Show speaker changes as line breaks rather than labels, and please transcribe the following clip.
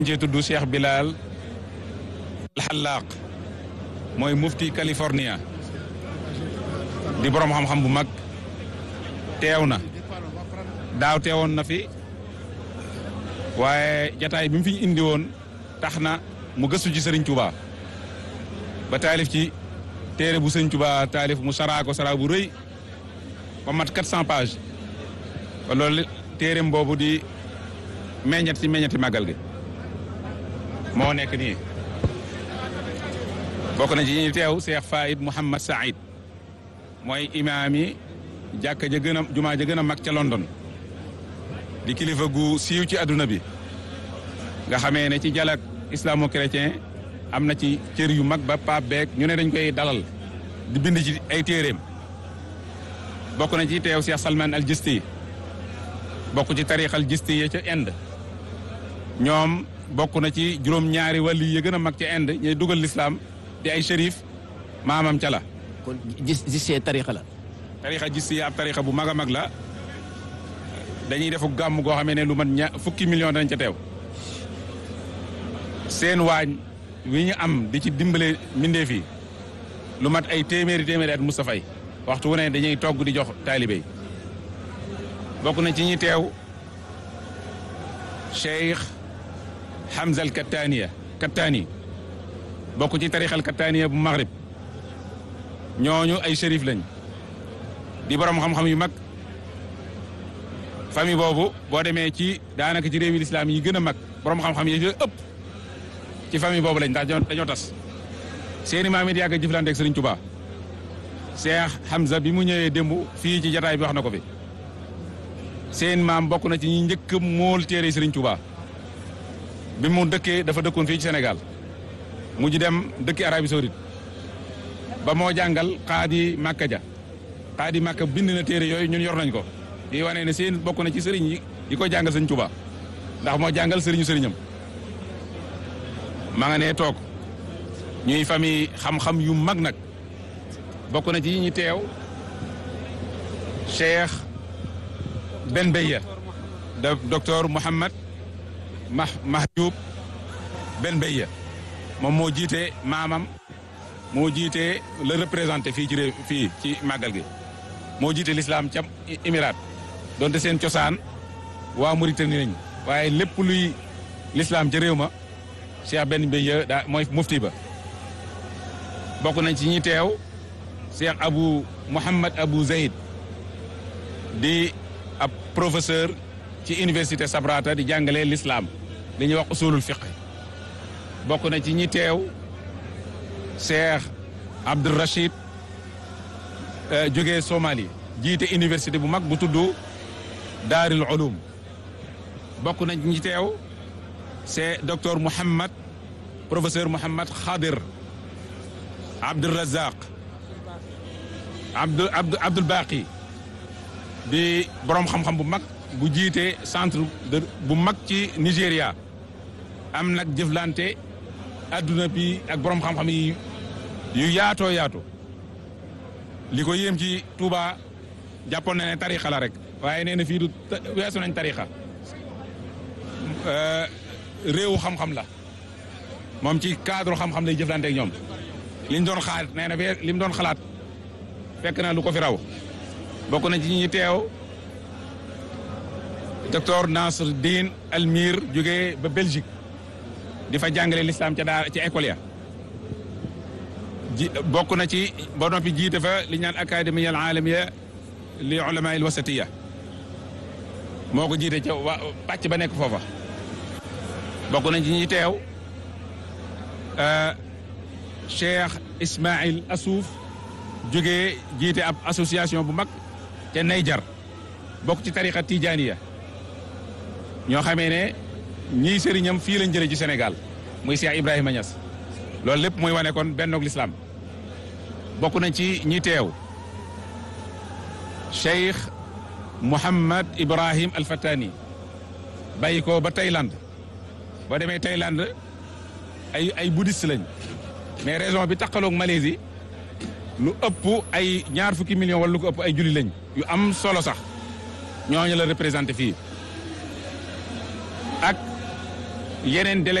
ci tudd Cheikh Bilal Alxallaaq mooy mufti California di borom xam-xam bu mag teew na daaw teewoon na fi waaye jataay bi mu fi indi woon tax na mu gëstu ci Serigne Touba ba taalif ci téere bu Serigne Touba taalif mu saraa ko saraa bu rëy ba mat 400 pages ba loolu téereem boobu di meññet ci meññeti màggal gi moo nekk nii bokk na ci ñi teew Cheikh Faïd Mouhamad Saïd mooy imaam yi jàkka ja gën a jumaa ja gën a mag ca London di kilifa gu siiw ci adduna bi nga xamee ne ci jalak islamo-chrétien am na ci cër yu mag ba pape beeg ñu ne dañ koy dalal di bind ci ay téeréem bokk na ci teew Cheikh Salman al Jisti bokk ci tarix al Jisti ya ca Inde ñoom bokk na ci juróom-ñaari wàlli yi gën a mag ca Inde ñuy dugal lislaam di ay shérif maamam ca la
kon gis gisee tarixa la.
tarixa Jisti ab tarixa bu mag a mag la dañuy defu gàmm goo xamee ne lu mat ña fukki million dañ ca teew seen waañ wi ñu am di ci dimbale mbindeef yi lu mat ay téeméeri téeméeri at Moustapha yi waxtu wu ne dañuy togg di jox taalibe yi bokk na ci ñi teew Cheikh Hamza al Kattaniya Kattani bokk ci tarixal Kattaniya bu Maghrib ñooñu ay shérif lañ di borom xam-xam yu mag famille boobu boo demee ci daanaka ci réewi lislaam yi gën a mag borom xam-xam yi ëpp ci famille boobu lañ ndax dañoo tas seeni maam it yàgg a jëflante ak Serigne Touba Cheikh Hamza bi mu ñëwee démb fii ci jataay bi wax na ko fi seen maam bokk na ci ñi njëkk mool téere Serigne Touba bi mu dëkkee dafa dëkkoon fii ci Sénégal mujj dem dëkki Arabie Saoudite ba moo jàngal xaadi Makka ja xaadi Makka bind na téere yooyu ñun yor nañ ko di wane ne seen bokk na ci sëriñ yi yi ko jàngal Serigne Touba ndax moo jàngal sëriñu sëriñam maa nga ne toog ñuy famille xam-xam yu mag nag bokk na ci ñi teew Cheikh Ben Beya da docteur Mouhamad Mah Mahjoub Ben Beya moom moo jiite maamam moo jiite le représenté fii ci réew fii ci màggal gi moo jiite l'islam ca Émirat donte seen cosaan waa Mauritanie lañ waaye lépp luy l'islam ca réew ma Cheikh Ben Beya daa mooy mufti ba bokk nañ ci ñi teew Cheikh Abu Mouhamad Abu Zayd di ab professeur ci université Sabrata di jàngale l'islam li ñuy wax usulul fiqh bokk na ci ñi teew Cheikh Abdul Rachid jógee Somalie jiite université bu mag bu tudd Daarul Ulum bokk na ci ñi teew c'est docteur Mouhamad professeur Mouhamad Khadir Abdul Razaq Abdul Abdul Baqi di borom xam-xam bu mag bu jiite centre de bu mag ci Nigéria am nag jëflante adduna bi ak borom xam-xam yi yu yaatoo yaatu li ko yéem ci Touba jàppoon na ne tarixa la rek waaye nee na fii du weesu nañ tarixa réewu xam-xam la moom ci cadre xam-xam lay jëflante ak ñoom liñ doon xaar nee na li mu doon xalaat fekk na lu ko fi raw bokk na ci ñi teew docteur Nasr Din Almir jógee ba Belgique di fa jàngale l'islam ca daara ci école ya ji bokk na ci ba noppi jiite fa li ñaan académie al alamiya li ulama al wasatiya moo ko jiite ca wa pàcc ba nekk foofa bokk nañ ci ñi teew Cheikh Ismaïl Assouf jógee jiite ab association bu mag ca Nayjar bokk ci tariqa Tijaniya ñoo xamee ne ñii sëriñam fii lañ jëlee ci Sénégal muy Cheikh Ibrahima Niass loolu lépp muy wane kon bennoog lislaam bokk nañ ci ñi teew Cheikh Mouhamad Ibrahim Al Fatani bàyyi ko ba Thaïlande boo demee Thaïlande ay ay bouddhiste lañ mais raison bi taqaloog Malaisie lu ëpp ay ñaar fukki million wala lu ko ëpp ay julli lañ yu am solo sax ñooñu la représenté fii ak yeneen